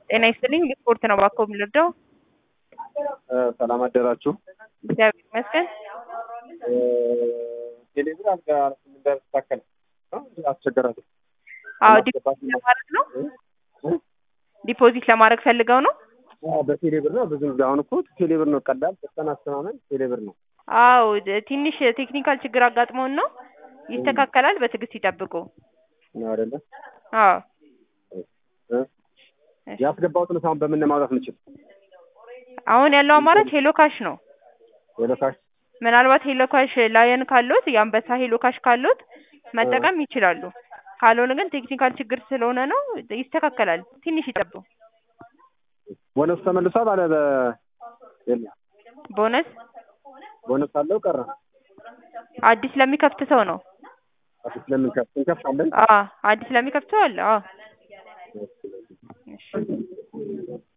ጤና ይስጥልኝ ስፖርት ነው እባክዎ የምንረዳው? ሰላም አደራችሁ። እግዚአብሔር ይመስገን። ቴሌብር አልጋ እንዳልተስተካከለ አስቸገራለሁ። አዎ ዲፖዚት ለማድረግ ነው። ዲፖዚት ለማድረግ ፈልገው ነው። በቴሌብር ነው ብዙ ጊዜ አሁን እኮ ቴሌብር ነው ቀላል ፈጣን አስተማመን ቴሌብር ነው። አዎ ድ- ትንሽ ቴክኒካል ችግር አጋጥሞን ነው። ይስተካከላል። በትዕግስት ይጠብቁ። ነው አይደለ? አዎ እ? ያስገባሁትን አሁን በምን ነው ማውጣት የምችል? አሁን ያለው አማራጭ ሄሎ ካሽ ነው። ወደ ካሽ ምናልባት ሄሎ ካሽ ላየን ካሎት የአንበሳ ሄሎ ካሽ ካሎት መጠቀም ይችላሉ። ካልሆነ ግን ቴክኒካል ችግር ስለሆነ ነው። ይስተካከላል። ትንሽ ይጠብቁ። ቦነስ ተመልሷል አለ በ የለም ቦነስ ቦነስ አለው ቀረ አዲስ ለሚከፍት ሰው ነው። አዲስ ለምን ከፍት እንከፍታለን አዎ አዲስ ለሚከፍት ሰው አለ። አዎ እሺ